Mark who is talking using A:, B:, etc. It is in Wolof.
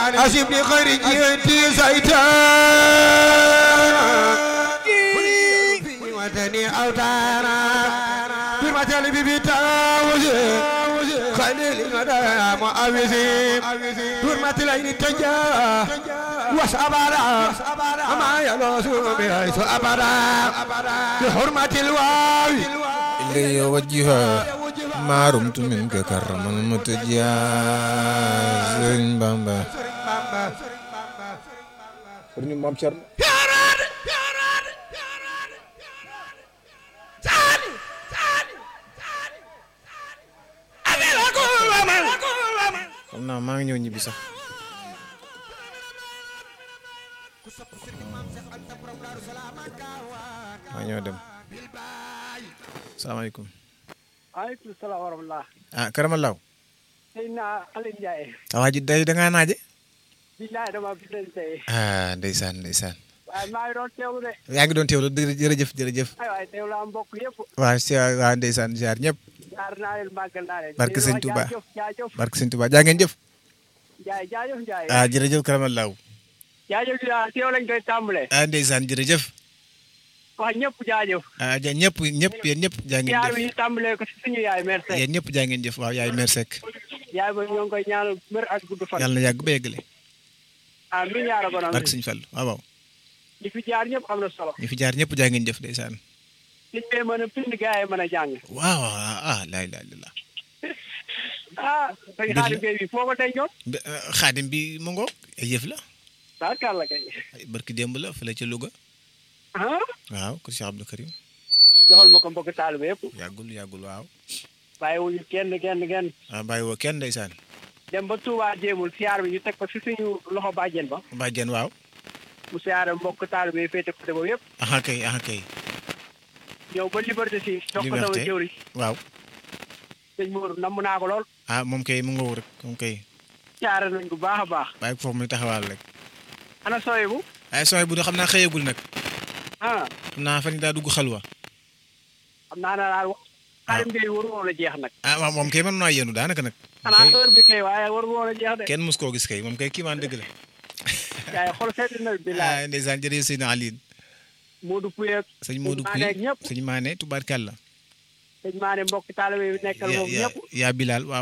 A: أسب لخرجيتي زيتان في وطني أوتانا في مثل ببتاوزي خليل غدا معاوزي حرمة العين تجا وسأبارا أما يلوس بحيث أبارا بحرمة الواوي
B: إلي وجها ما رمت منك كرما متجا سرين بامبا سرين مام شرم xam naa maa ngi ñëw ñibbi sax maa ñëw dem salaamaaleykum
C: waaleykum salaam wa rahmatulah.
B: ah karamalaw
C: sëñ naa Aliou Ndiaye.
B: waa ji day da ngaa naaje
C: billaay dama bind tey.
B: ah ndeysaan ndeysaan
C: waaye maa ngi doon teewlu de.
B: yaa ngi doon teewlu dë- jërëjëf jërëjëf
C: ay waay teewlu am mbokk yëpp.
B: waa si waa ndeysaan ziar ñëpp
C: jaar naa leen màggal naa leen.
B: Barke Sëñ
C: Di
B: Touba.
C: wax jaajëf jaajëf.
B: barke sëñ Tuubaa jaa ngeen jëf
C: Ndiaye jaajëf Ndiaye.
B: ah jërëjëf karamalaw
C: jaajëf Ndiaye teew lañ koy tàmbalee.
B: ah ndeysaan jërëjëf
C: wax ñëpp jaajëf.
B: ah ja ñëpp ñëpp yéen ñëpp jaa ngeen
C: yaar
B: jëf
C: bi ñu tàmbalee ko si suñu yaay merci.
B: yéen ñëpp jaa ngeen jëf waaw yaay mère Seck
C: yaay ba ñoo ngi koy ñaanal wér ak gudd fan.
B: yàlla na yàgg ba yeggale
C: ah mi ñaara ko
B: barke sëñ Fall waaw waaw
C: ñi fi jaar ñëpp am na solo.
B: ñu fi jaar ñëpp jaa ngeen jëf ndeysaan
C: nit ñi mën a bind gars yi mën a jàng.
B: waaw ah laa ilaaha illallaah
C: ah sëñ Xaadim Gueye bi foo ko dencoon.
B: Be- eh, xaadim bi mu ngoog ay yëf la
C: barkàlla kay.
B: ay barki démb la fële ca Louga
C: ah
B: waaw ko Cheikh Abdou Karim
C: joxal ma ko mbokk taalibe yëpp.
B: yàggul yàggul waaw
C: bàyyiwuñu kenn kenn kenn.
B: ah bàyyi woo kenn ndeysaan
C: dem ba Touba jéemul siyaar bi ñu teg ko si suñu loxo bàjjen ba
B: bàjjen waaw
C: mu siyaare mbokk taalibe yi féete côté boobu yëpp
B: aha kay aha kay
C: ñëw ba liberté si jox ko sama
B: Liberté.
C: jëwri
B: waaw
C: sëñ Mour namm naa ko lool
B: ah moom kay mu ngoog rek moom kay
C: siyaare nañ ko baax a baax
B: bàyyi ko foofu muy taxawaal rek
C: ana sooy bu
B: ay sooy bu xam naa xëyagul nag
C: ah
B: xam naa fan yi daa dugg xalwa
C: xam naa ne daal xaarim ngay waru woon a jeex nag
B: ah waaw moom kay mën naa yéenu daanaka nag
C: xanaa
B: kay
C: heure bi kay waaye waru woon a jeex de
B: kenn mus koo gis kay moom kay kii maan dëgg la
C: yaay xol seeti na bi laa
B: ah ndeysaan jërëjëf sëñ Aline
C: Modou Pouye ak
B: sëñ Modou
C: Maane ak
B: Pouy
C: ñëpp
B: sëñ Maane tubaarkàlla
C: sëñ Maane mbokk taalibe yi nekkal
B: yaa
C: moom
B: yaa
C: ñëpp
B: yaa Bilal waaw